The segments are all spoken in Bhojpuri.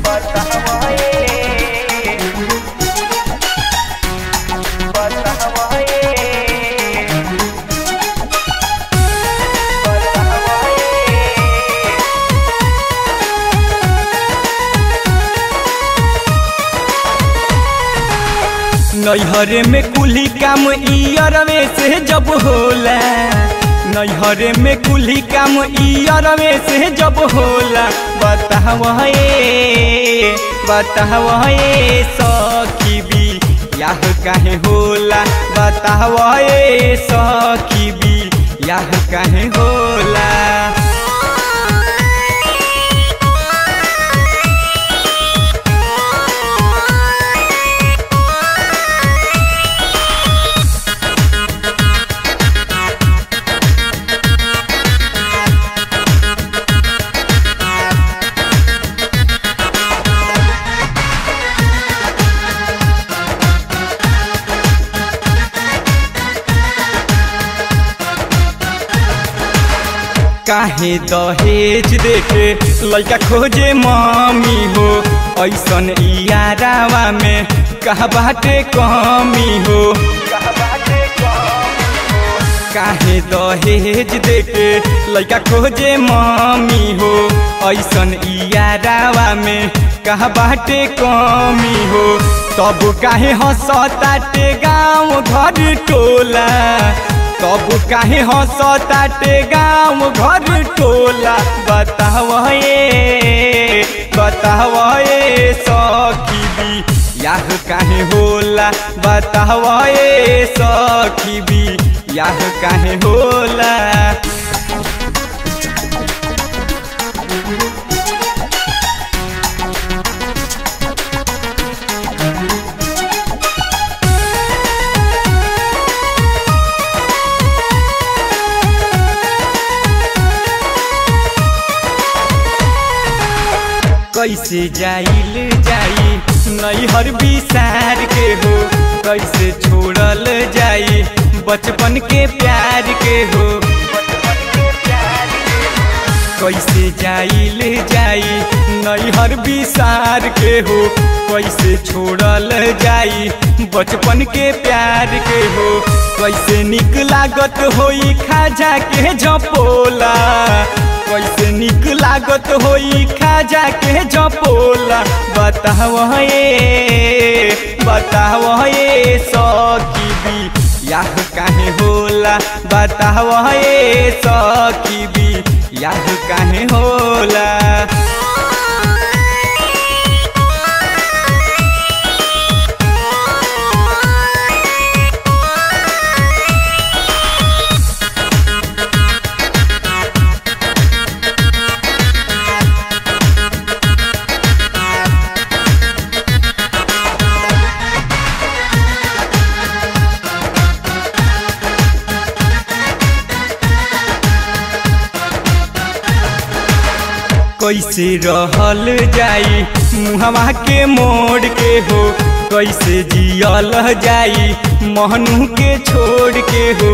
नैहरे में कुली काम इरवे से जब होला नैहरे में कुली काम इरवे से जब होला बतावे बतावे सखी भी याह काहे होला बतावे सखी भी याह काहे होला काहे दहेज देके लड़का खोजे मम्मी हो ऐसन इयारावा में कहा बाटे कमी हो काहे दहेज देके लड़का खोजे मम्मी हो ऐसन इयारावा में कहा बाटे कमी हो तब काहे हंसताटे गाँव घर टोला तब काहे हंसताटे गाँव घर टोला बतावे बतावे सखी भी याह काहे होला बतावे सखी भी याह काहे होला कैसे जाइल जाई नैहर बिसार के हो कैसे छोड़ल जाई बचपन के प्यार के हो कैसे जाइल जाई नैहर बिसार के हो कैसे छोड़ल जाई बचपन के प्यार के हो कैसे निक लागत होई खाजा के झपोला कैसे निक लागत होई खाजा के जपोला बतावे बतावे सखी भी याह काहे होला बतावे सखी भी याह काहे होला कैसे रहल जाई मुहवा के मोड़ के हो कैसे जियल जाई महनू के छोड़ के हो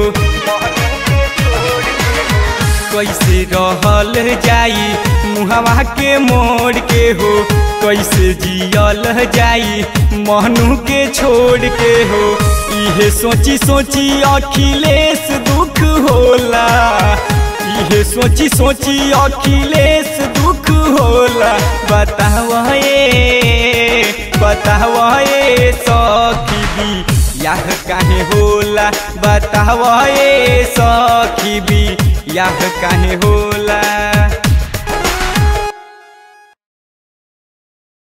कैसे रहल जाई मुहवा के मोड़ के हो कैसे जियल जाई महनू के छोड़ के हो इहे सोची सोची अखिलेश दुख होला इहे सोची सोची अखिलेश दुख होला बतावे बतावे सखी भी याह काहे होला बतावे सखी भी याह काहे होला